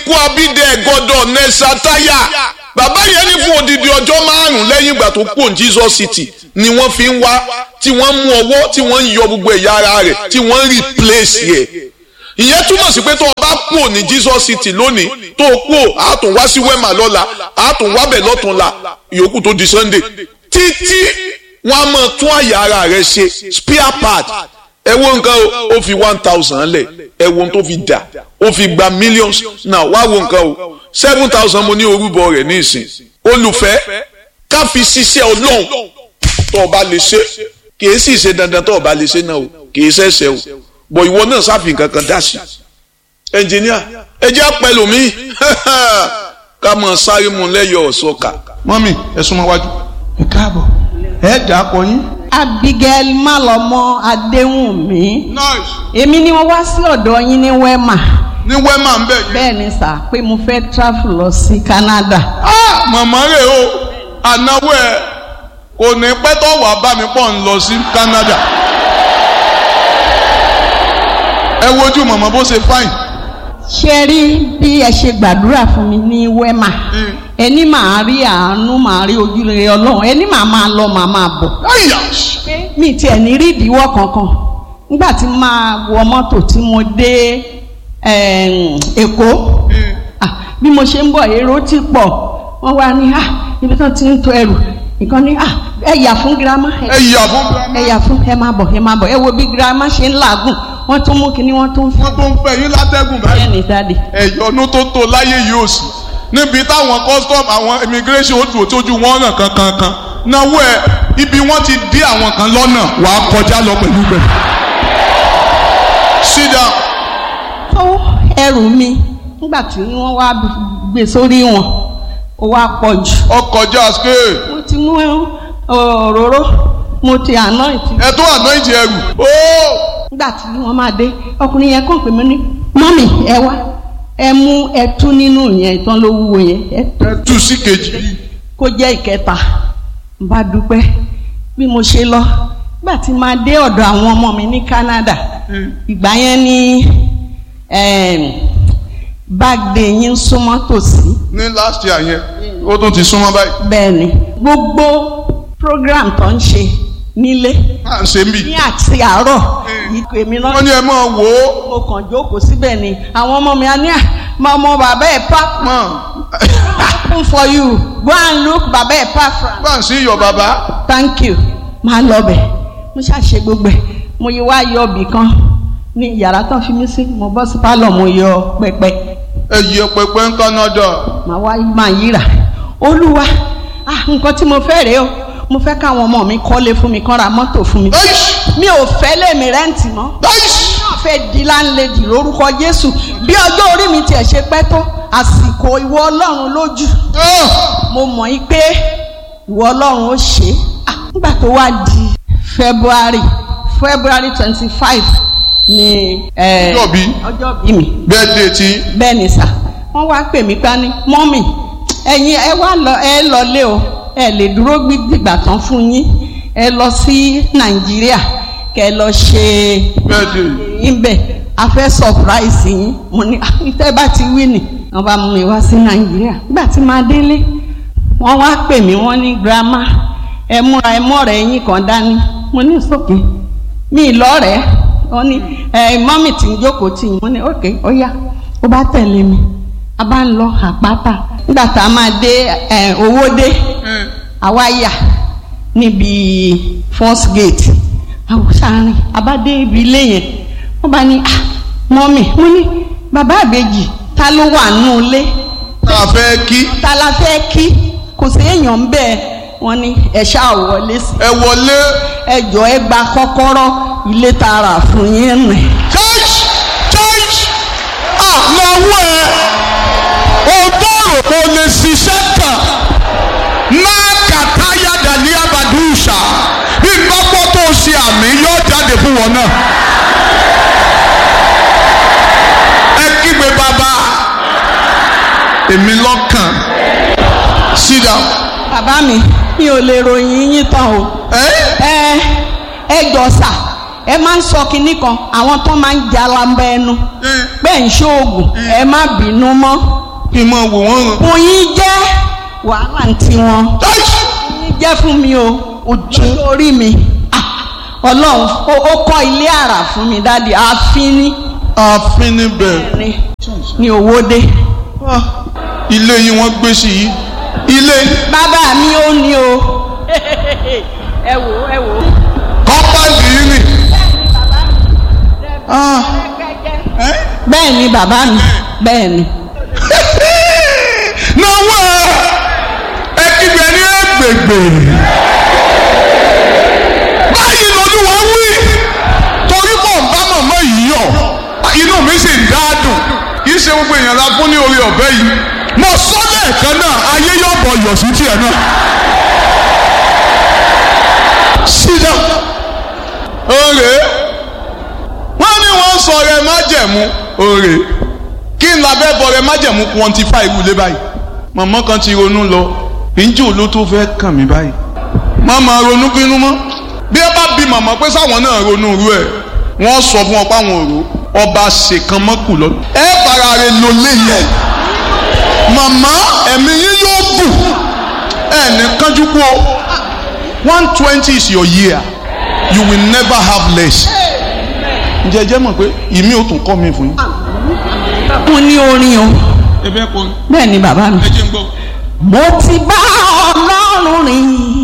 ikú abídẹ ẹ̀gọ́dọ̀ nẹ́sàtáyà bàbá yẹn ní fún odidi ọjọ́ márùn-ún lẹ́yìn ìgbà tó kú Jesus City ni wọ́n fi ń wá tí wọ́n mú ọwọ́ tí wọ́n ń yọ gbogbo ẹ̀yà ara rẹ̀ tí wọ́n ń replace yẹ ìyẹn túmọ̀ sí pé tó o bá kú ní Jesus City lónìí tó o kú a tún wá sí wema lọ́la a tún wá bẹ̀ lọ́tún la ìyókù tó di Sunday títí wọ́n á máa tún àyà ara rẹ̀ ṣe spare part ẹ wo nǹkan o ó fi one thousand lẹ̀ ẹ wo ohun tó fi dà ó fi gba millions náà wá wo nǹkan o seven thousand mo ní orúbọ rẹ̀ ní ìsìn olùfẹ́ ká fi ṣiṣẹ́ ọlọ́run tó o bá lè ṣe kì í sì ṣe dandan tó o bá lè ṣe náà o kì í ṣẹ̀ṣẹ̀ o bọ̀ ìwọ náà sáfì kankan dá sí ẹnjìníà ẹ jẹ́ pẹ̀lú mi ká mọ̀ sáré mu lẹ́yọ̀ ọ̀ṣọ́ka. mọ́mì ẹ súnmọ́ wájú. ẹ káàbọ̀ ẹ dà á pọ̀ yín. Abigail Malọmọ Adéwùnmí nice. èmi ni wọ́n wá sí ọ̀dọ̀ yín ní Wema ní wẹ́mà ń bẹ̀ yín. bẹ́ẹ̀ ni sà pé mo fẹ́ travel lọ sí Canada ah màmá rẹ̀ o ànáwó ẹ̀ kò ní pẹ́ tó wà bá mi pọ̀ ń lọ sí Canada. ẹ wojú màmá bó ṣe fáìn. ṣe rí bí ẹ ṣe gbàdúrà fún mi ní Wema ẹni màá rí àánú màá rí ojúrere Ọlọ́run ẹni màá máa lọ màá máa bọ̀ àyà mi tiẹ̀ ní rí ìdíwọ́ kankan nígbà tí máa wọ mọ́tò tí mo dé em, Èkó Ah, bí mo ṣe ń bọ̀ èrò ti pọ̀ wọ́n wá ní ah ibi tó ti ń to ẹrù nǹkan ní ah ẹ yà fún girama ẹ ẹ yà fún ẹ yà fún ẹ máa bọ̀ ẹ máa bọ̀ ẹ wo bí girama ṣe ń làágùn wọ́n tún mú kinní wọ́n tún fún wọn tó ń fẹ́ yín látẹ́gùn báyìí. ẹ ní dáàdì. ẹ̀yọ́nú tó tó láyé yìí ò sí níbi táwọn custom àwọn immigration ó dùn tójú wọn ràn kankankan náwó ẹ ibi wọn ti dí àwọn kan lọ́nà wàá kọjá lọ pẹ̀lú bẹ̀. sit down. tó ẹrù mi nígbà tí wọ́n wá gbé sórí wọn ó wá pọ̀ jù ọkọjá scale mo ti mú òróró mo ti àná ìtì ẹ tó anoint ẹrù. ó nígbà tí wọ́n máa dé ọkùnrin yẹn kàn pé mi ní mọ́mì ẹ wá ẹ mú ẹtú nínú yẹn ìtàn ló wúwo yẹn ẹ ẹ tú sí kejì. kó jẹ́ ìkẹta n bá dúpẹ́ bí mo ṣe lọ nígbà tí máa dé ọ̀dọ̀ àwọn ọmọ mi ní Canada ìgbà yẹn ní báàgì yín súnmọ́ tòsí ní last year yẹn ó tún ti súnmọ́ báyìí. bẹ́ẹ̀ ni gbogbo program tó ń ṣe nílé à ń ṣe ń bì. ní àti àárọ̀ ìkọ èmi náà wọ́n ní ẹ máa wò ó. mo kàn jókòó síbẹ̀ ni àwọn ọmọ mi á ní à máa ọmọ bàbá ẹ̀ pa mọ̀ open for you go and look bàbá ẹ̀ pa from bá ń sí iyọ̀ bàbá. thank you máa lọ bẹ̀ mo ṣàṣe gbogbo ẹ̀ mo yí wá yọ ibì kan ní yàrá tó fi mí sí mo bọ́ sí pálọ̀ mo yọ pẹpẹ ẹ yẹ pẹpẹ ń Canada. màá wá máa yíra olúwa ah nǹkan tí mo fẹ́ rèé o mo fẹ́ káwọn ọmọ mi kọ́lé fún mi kán ra mọ́tò fún mi Eish! mi ò fẹ́ lèmi rẹ́ǹtì mọ́ Eish! náà fẹ́ di láńlẹ́dì lórúkọ Jésù bí ọjọ́ orí mi tiẹ̀ ṣe pẹ́ tó àsìkò ìwọ Ọlọ́run lójú Ah! mo mọ̀ yí pé ìwọ Ọlọ́run ó ṣe é Ah, nígbà tó wá di February February twenty five ni eh, Ọjọ́ bí? ọjọ́ bí mi birthday tí bẹ́ẹ̀ ni sà wọ́n wá pè mí pa ní mọ́mì ẹ̀yin ẹ wá lọ ẹ lọlé o ẹ lè dúró gbígbà tán fún yín ẹ lọ sí Nàìjíríà kẹ lọ ṣe birthday. ibẹ̀ a fẹ́ surprise yín mo ní àtẹ bá ti wí nì wọ́n bá mú mi wá sí Nàìjíríà nígbà tí màá délé wọ́n wá pè mí wọ́n ní grandma ẹ múra ẹ mọ̀rẹ́ yín kan dání mo ní sókè mi lọ́rẹ̀ẹ́ wọ́n ní ẹ mọ́mì tí ń jókòó tì yín mo ní òkè ó yá ó bá tẹ̀lé mi a bá ń lọ àpáta nígbà tá a máa dé ẹ owó dé àwa yà níbi first gate àwòsàárín abádé ibi ilé yẹn wọ́n bá ní ah mọ́mì mo ní bàbá àbèjì ta ló wà nù ilé tá a fẹ́ kí ta la fẹ́ kí kò sí èèyàn ń bẹ́ẹ̀ wọ́n ní ẹ ṣáà wọlé sí ẹ wọlé ẹ jọ ẹ gba kọ́kọ́rọ́ ilé tààrà fún yín rìn. church church ah lọ́wọ́ ẹ o bọ̀rọ̀ kò lè ṣiṣẹ́ kan máa kàtáyà dàní abàdúṣà bí gbọ́pọ̀ tó ṣe àmì yóò jáde fún wọn náà. ẹ kígbe bàbá èmi lọ́kàn sit down. bàbá mi mi ò lè ròyìn yín tán o ẹ ẹ ẹ jọ sà ẹ máa ń sọ kinní kan àwọn tó máa ń jalamba ẹnu pé ń ṣoògùn ẹ má bínú mọ́ kí n máa wò wọ́n ràn. kò yín jẹ́ wàhálà ń tiwọn táìsì ní jẹ́ fún mi o ojú orí mi Ah, ọlọ́run ó ó kọ́ ilé àrà fún mi dáàdi ààfin ní ààfin níbẹ̀ ní ní owóde Ah, ilé yìí wọ́n gbé sí yìí ilé bàbá mi ó ní o ẹ wò ó, ẹ wò ó. kọ́pàdì yìí nì. Ah, ẹ́? bẹ́ẹ̀ ni bàbá mi bẹ́ẹ̀ ni náwó ẹ ẹ kígbe ní ẹgbẹgbẹ báyìí lolúwa wí torí mò ń bá màmá yìí yọ inú mi sì ń dáadùn kì í ṣe gbogbo èèyàn la fún ní orí ọ̀bẹ yìí. mo sọ lẹ́ẹ̀kan náà ayé yóò bọ̀ yọ̀ sí tiẹ̀ náà sídà òrè wọ́n ní wọ́n sọ rẹ májẹ̀mú òrè kí n labẹ́ bọ rẹ májẹ̀mú quantify ìwúlé báyìí màmá kan ti ronú lọ ìjì ló tó fẹ́ kàn mí báyìí má máa ronú kínú mọ́ bí ẹ bá bi màmá pé sáwọn náà ronú irú ẹ̀ wọ́n sọ fún ọ pé àwọn òrò ọba ṣèkan mọ́kù lọ. ẹ fara rẹ lò léyìn màmá ẹ̀mí yín yóò gùn ẹ̀ ní kánjú kú o one twenty is your year you will never have less. ǹjẹ́ ẹ jẹ́ mọ̀ pé ìmí ò tún kọ́ mi fún yín. mo ní orin o ẹ fẹ́ kọ́ bẹ́ẹ̀ ni bàbá mi. ẹ jẹ́ ń gbọ́. mo ti bá ọlọ́run rìn